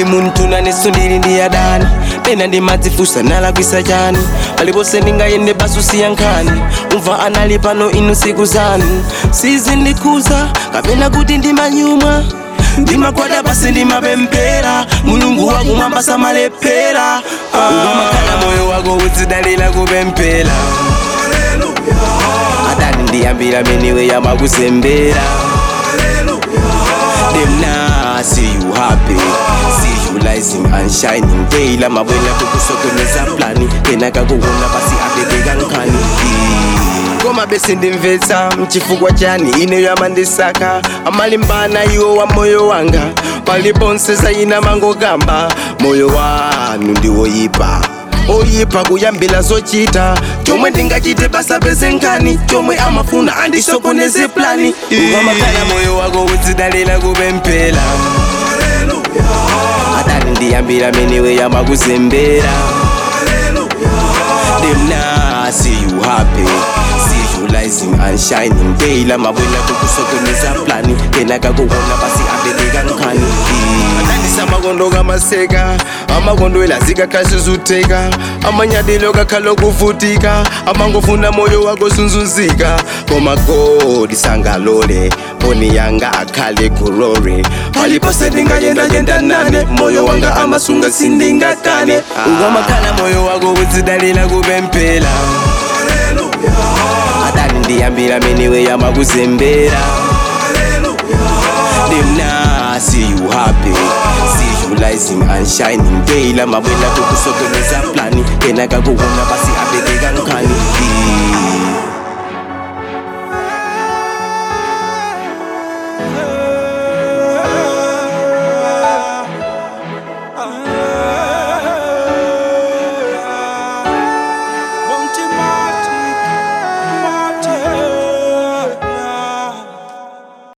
ndili munthu naneso ndili ndi adani pena ndimadzifunsa nalakwisa chani palipose ndingayende basusiya nkhani umva anali pano inu siku zanu sizindikhuza kapena kuti ndimanyumwa ndimakwada pasi ndimapemphera mulungu wakumwamba samalephera ukamakhala moyo wako uzidalira kupemphera adani ndiyambira meniwe yamakuzembera them now see you happy see you rising and shining daily mabwela kukusokoneza plani tena kakuona basi abekeka nkhani koma bese ndimvetsa mchifukwa chani ine yamandisaka amalimbana iwo wa moyo wanga paliponse sayina mangokamba moyo wanu ndiwoyipa oyipa kuyambila zochita chomwe ndingachite basa peze nkhani chomwe amafuna andisokoneze plani ukamakhala moyo wako uzidalira kupemphera adani ndiyambira meniwe yamakuzembera them now see you happy see you rising and shining daily mabwela kukusokoneza plani tena kakuona basi abekeka nkhani adandisa makondo kamaseka amakondwela zikakhasi zuteka amanyadilo kakhala okuvutika amangofuna moyo wako zunzunzika koma godi sangalole mboni yanga akhale kurore palipose ndingayendayenda nane moyo wanga amasunga sindingakane ukamakhala moyo wako uzidalira kupemphera adani ndiyambira meniwe yamakuzembera them now see you happy see you rising and shining daily mabwela kukusokoneza plani tena kakuona basi abe